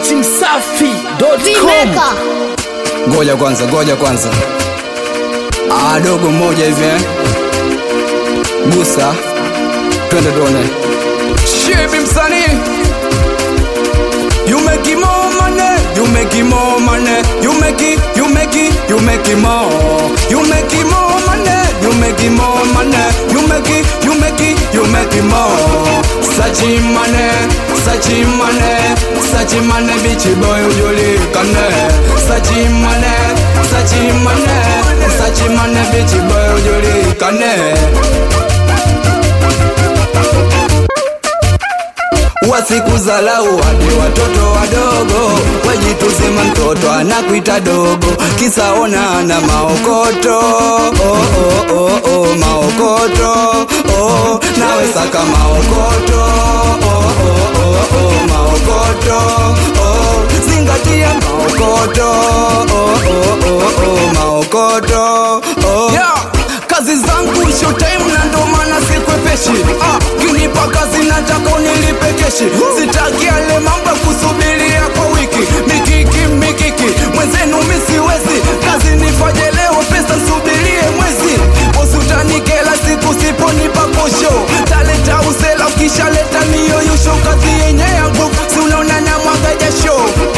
datimsafi.com Vimeka. Ngoja kwanza, ngoja kwanza. Ah, dogo mmoja hivi eh. Gusa. Twende tuone. Shibi msanii. You make it more money, you make it more money, you make it, you make it, you make it more. You make it more money, you make it more money, you make it, you make it, you make it more. Such money, such money, such money, bitch boy ujulikane. Such money, such money, such money, bitch boy ujulikane. wasikuzalau hadi watoto wadogo wajituzima mtoto anakuita dogo kisa ona ana maokoto oh, oh, oh, oh, maokoto oh, nawe saka maokoto oh, oh, oh, oh, maokoto oh, zingatia maokoto oh, oh, oh, oh, maokoto oh. yeah kazi zangu showtime na ndo maana sikwepeshi ah, kinipa kazi nataka unilipe keshi sitaki yale mambo ya kusubiria kwa wiki mikiki mikiki mwenzenu misiwezi kazi nifanye leo pesa nsubirie mwezi usutanikela siku siponipa posho taleta usela ukishaleta niyoyusho kazi yenye yangu si unaona na mwaga jasho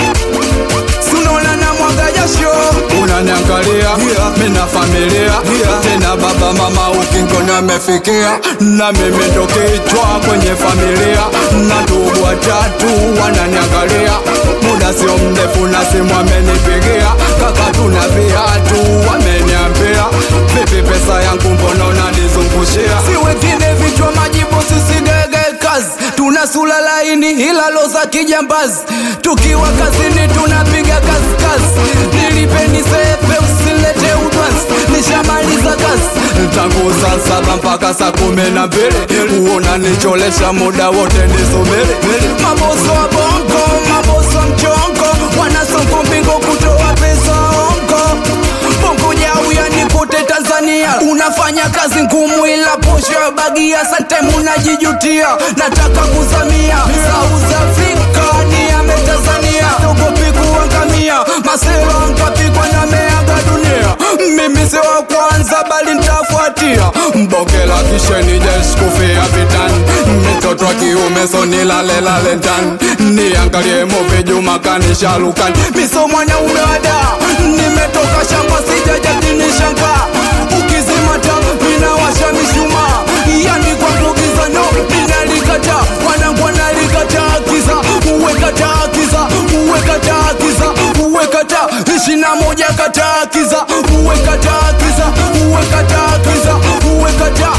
Si unaona na mwaga jasho unaniangalia yeah. mina familia yeah. tena baba mama ukingona amefikia na mimi ndo kichwa kwenye familia na ndugu watatu wananiangalia muda sio mrefu na simu amenipigia kaka tuna viatu wameniambia vipi pesa yangu mbona unanizungushia si wengine vichwa majibu sisigege kazi tuna sula laini hilalo za kijambazi tukiwa kazini tunapiga kazi kazi nilipeni sepe usilete udwansi nishamaliza kazi tangu saa saba mpaka saa kumi na mbili uona nicholesha muda wote nisubiri maboso wa bongo maboso wa mchongo wanasongo mbingo kutoa pesa ongo bongo jau yani kote tanzania unafanya kazi ngumu ila posho ya bagia santem unajijutia nataka kuzamia south africa ni ame tanzania togopi kuangamia maselo nkapikwa na meaga dunia mimi si wa kwanza bali ntafuatia mbokela kisheni jeskufia vitani mitoto wa kiume so nilalelale ndani niangalie movi juma kanishalukan miso mwanaume wada nimetoka shamba sijajatinishangaa ukizimata minawasha mishumaa yani kwa kugizano ninalikata wanangu wanalikata kiza uwekata kiza uwekata kiza uwekata ishina moja kata kiza uwekata kiza uwekata kiza uwekata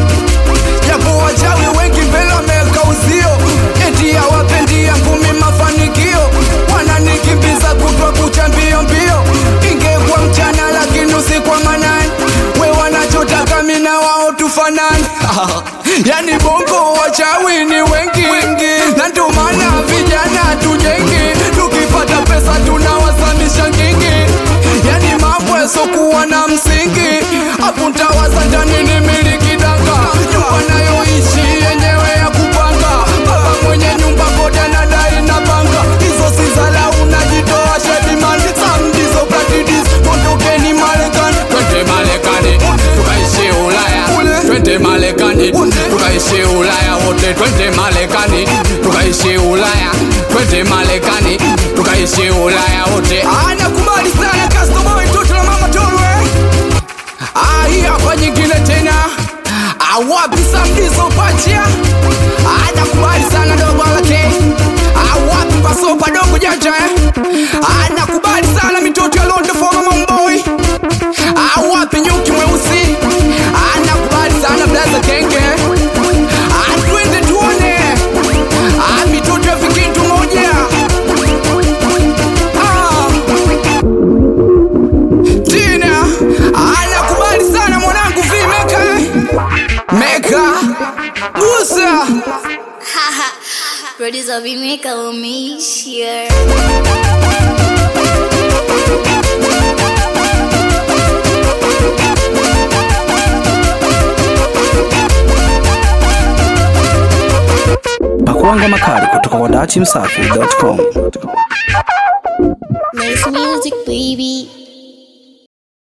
japo wachawi wengi mbele wameweka uzio eti hawapendi yangu mi mafanikio wananikimbiza kutwa kucha mbio mbio ingekuwa mchana lakini usiku wa manani we wanachotaka mina wao tufanani yani bongo wachawi ni wengi, wengi. na ndio maana vijana tujengi tukipata pesa tunawasamisha ngingi yani mambo yasokuwa na msingi hapo ntawaza ndani ni miliki danga nyumba nayoishi yenyewe ya kupanga baba mwenye nyumba kote nadai na panga hizo si zala unajitoa shedimani samdizo katidis tondokeni marekani twende marekani tukaishi ulaya twende marekani tukaishi ulaya wote twende marekani tukaishi ulaya twende marekani tukaishi ulaya wote anakubali sana customer mtoto la mama tolwe Ah, hii hapa nyingine tena Ah, wapi samdizo pacha anakubali sana dogo lake Ah, wapi pasopa dogo janja eh? anakubali sana mitoto ya londo foma mamboy Ah, wapi nyuki mweusi anakubali sana blaza kenge Ah, twende tuone Ah, mitoto ya vikintu moja Ah. Tina anakubali sana mwanangu vimeka meka gusa Producer Vimeka umeishia. pakuanga makali kutoka kwa datimsafi.com music, baby.